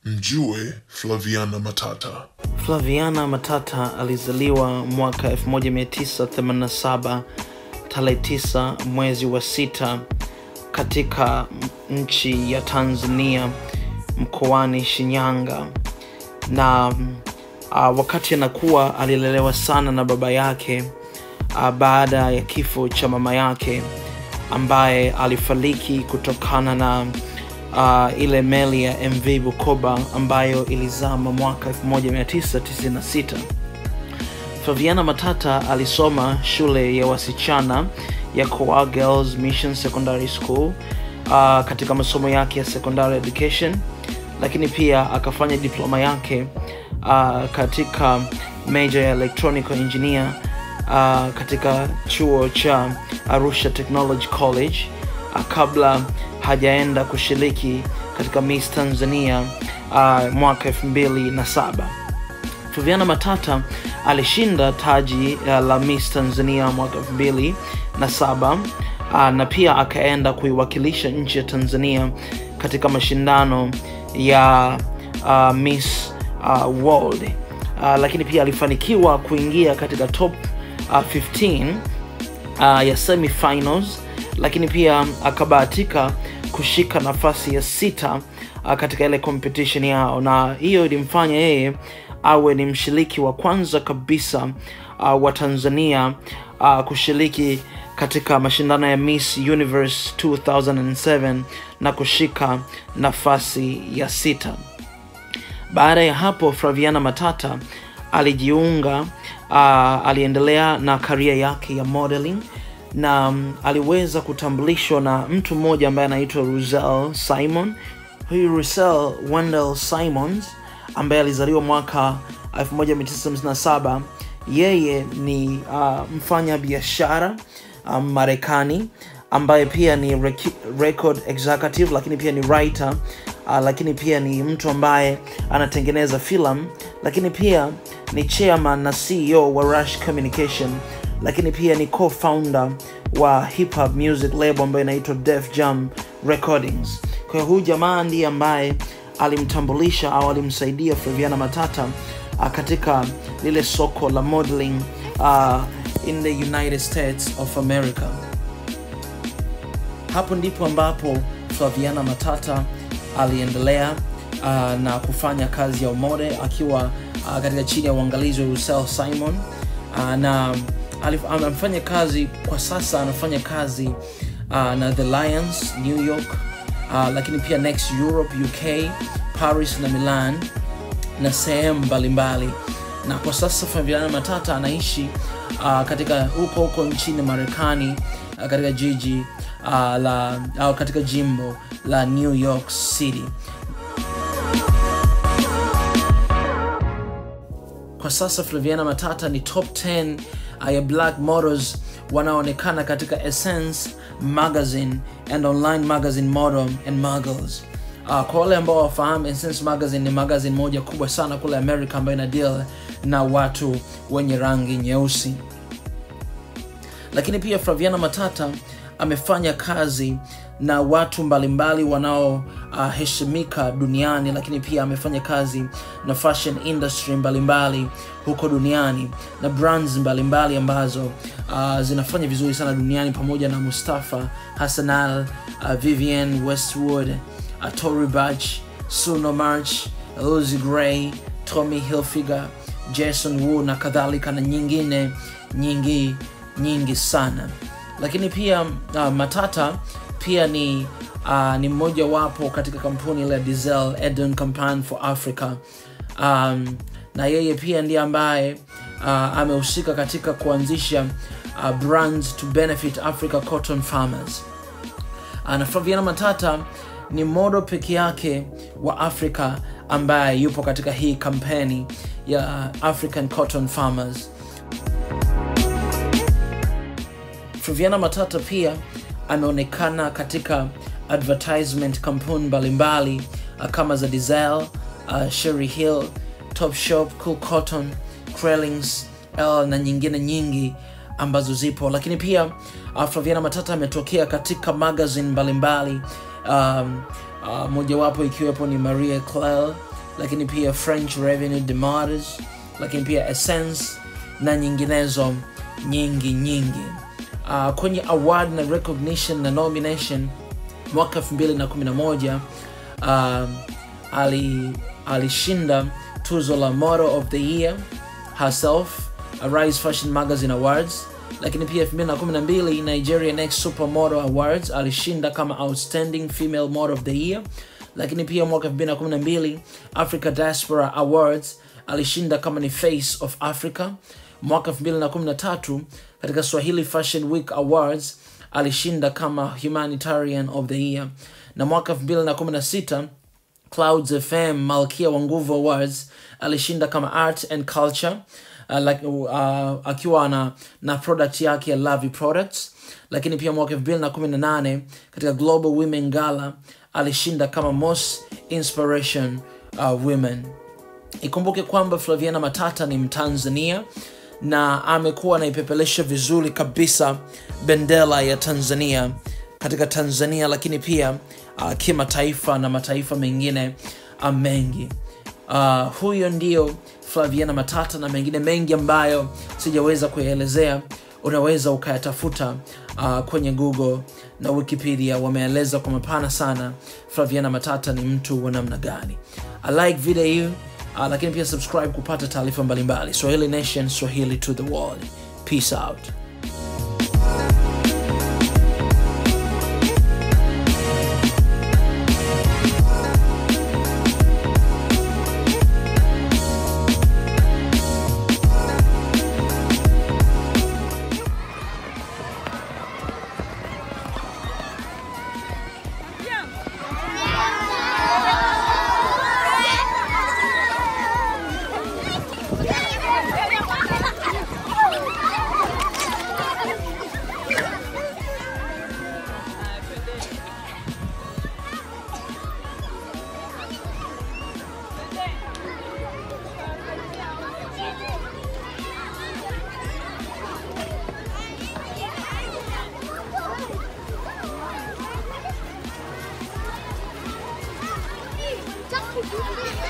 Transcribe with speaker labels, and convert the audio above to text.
Speaker 1: Mjue Flaviana Matata.
Speaker 2: Flaviana Matata alizaliwa mwaka 1987 tarehe 9 mwezi wa sita katika nchi ya Tanzania mkoani Shinyanga na uh, wakati anakuwa alilelewa sana na baba yake uh, baada ya kifo cha mama yake ambaye alifariki kutokana na uh, ile meli ya MV Bukoba ambayo ilizama mwaka 1996. Flaviana Matata alisoma shule ya wasichana ya Koa Girls Mission Secondary School uh, katika masomo yake ya secondary education, lakini pia akafanya diploma yake uh, katika major ya electronical engineer uh, katika chuo cha Arusha Technology College uh, kabla hajaenda kushiriki katika Miss Tanzania uh, mwaka 2007. Flaviana Matata alishinda taji uh, la Miss Tanzania mwaka 2007 uh, na pia akaenda kuiwakilisha nchi ya Tanzania katika mashindano ya uh, Miss uh, World uh, lakini pia alifanikiwa kuingia katika top uh, 15 uh, ya semifinals lakini pia akabahatika kushika nafasi ya sita uh, katika ile competition yao na hiyo ilimfanya yeye awe ni mshiriki wa kwanza kabisa uh, wa tanzania uh, kushiriki katika mashindano ya miss universe 2007 na kushika nafasi ya sita baada ya hapo flaviana matata alijiunga uh, aliendelea na karia yake ya modeling na um, aliweza kutambulishwa na mtu mmoja ambaye anaitwa Russell Simon. Huyu Russell Wendell Simons ambaye alizaliwa mwaka 1957 yeye ni uh, mfanya biashara um, Marekani ambaye pia ni rec- record executive lakini pia ni writer uh, lakini pia ni mtu ambaye anatengeneza filamu lakini pia ni chairman na CEO wa Rush Communication lakini pia ni co-founder wa hip hop music label ambayo inaitwa Def Jam Recordings. Kwa hiyo huyu jamaa ndiye ambaye alimtambulisha au alimsaidia Flaviana Matata uh, katika lile soko la modeling uh, in the United States of America. Hapo ndipo ambapo Flaviana Matata aliendelea uh, na kufanya kazi ya umode akiwa uh, katika chini ya uangalizi wa Russell Simon uh, na alif- amefanya kazi kwa sasa anafanya kazi uh, na the lions new york uh, lakini pia next europe uk paris na milan na sehemu mbalimbali na kwa sasa fabiana matata anaishi uh, katika huko huko nchini marekani uh, katika jiji uh, la au katika jimbo la new york city kwa sasa flaviana matata ni top 10 uh, ya black models wanaoonekana katika essence magazine and online magazine model and muggles uh, kwa wale ambao wafahamu essence magazine ni magazine moja kubwa sana kule america ambayo ina deal na watu wenye rangi nyeusi lakini pia flaviana matata amefanya kazi na watu mbalimbali wanaoheshimika uh, duniani lakini pia amefanya kazi na fashion industry mbalimbali huko duniani na brands mbalimbali ambazo uh, zinafanya vizuri sana duniani pamoja na mustafa hasanal uh, vivian westwood uh, tory bach suno march lucy gray tommy hilfiger jason wu na kadhalika na nyingine nyingi nyingi sana lakini pia uh, matata pia ni uh, ni mmoja wapo katika kampuni la diesel eden campaign for africa um, na yeye pia ndiye ambaye uh, amehusika katika kuanzisha uh, brands to benefit africa cotton farmers uh, na flaviana matata ni modo peke yake wa afrika ambaye yupo katika hii kampeni ya african cotton farmers Flaviana Matata pia ameonekana katika advertisement kampuni mbalimbali uh, kama za Diesel, uh, Sherry Hill, Top Shop, Cool Cotton, Krellings, L na nyingine nyingi ambazo zipo, lakini pia uh, Flaviana Matata ametokea katika magazine mbalimbali um, uh, mojawapo ikiwepo ni Marie Claire, lakini pia french revenue de mars lakini pia essence na nyinginezo nyingi nyingi uh, kwenye award na recognition na nomination mwaka 211 uh, ali alishinda tuzo la model of the year herself Arise Fashion Magazine Awards lakini pia 2012 Nigeria Next Supermodel Awards alishinda kama Outstanding Female Model of the Year lakini pia mwaka 2012 Africa Diaspora Awards alishinda kama ni Face of Africa mwaka 2013 katika Swahili Fashion Week Awards alishinda kama Humanitarian of the Year na mwaka 2016 Clouds FM Malkia wa Nguvu Awards alishinda kama Art and Culture uh, like, uh, akiwa na, na product yake ya Lavi Products, lakini pia mwaka 2018 katika Global Women Gala alishinda kama Most Inspiration uh, Women. Ikumbuke kwamba Flaviana Matata ni Mtanzania na amekuwa anaipepelesha vizuri kabisa bendera ya Tanzania katika Tanzania, lakini pia uh, kimataifa na mataifa mengine uh, mengi. Uh, huyo ndio Flaviana Matata na mengine mengi ambayo sijaweza kuyaelezea, unaweza ukayatafuta uh, kwenye Google na Wikipedia. Wameeleza kwa mapana sana Flaviana Matata ni mtu wa namna gani. I like video hii uh, lakini pia subscribe kupata taarifa mbalimbali. Swahili Nation, Swahili to the world. Peace out.
Speaker 3: Jump.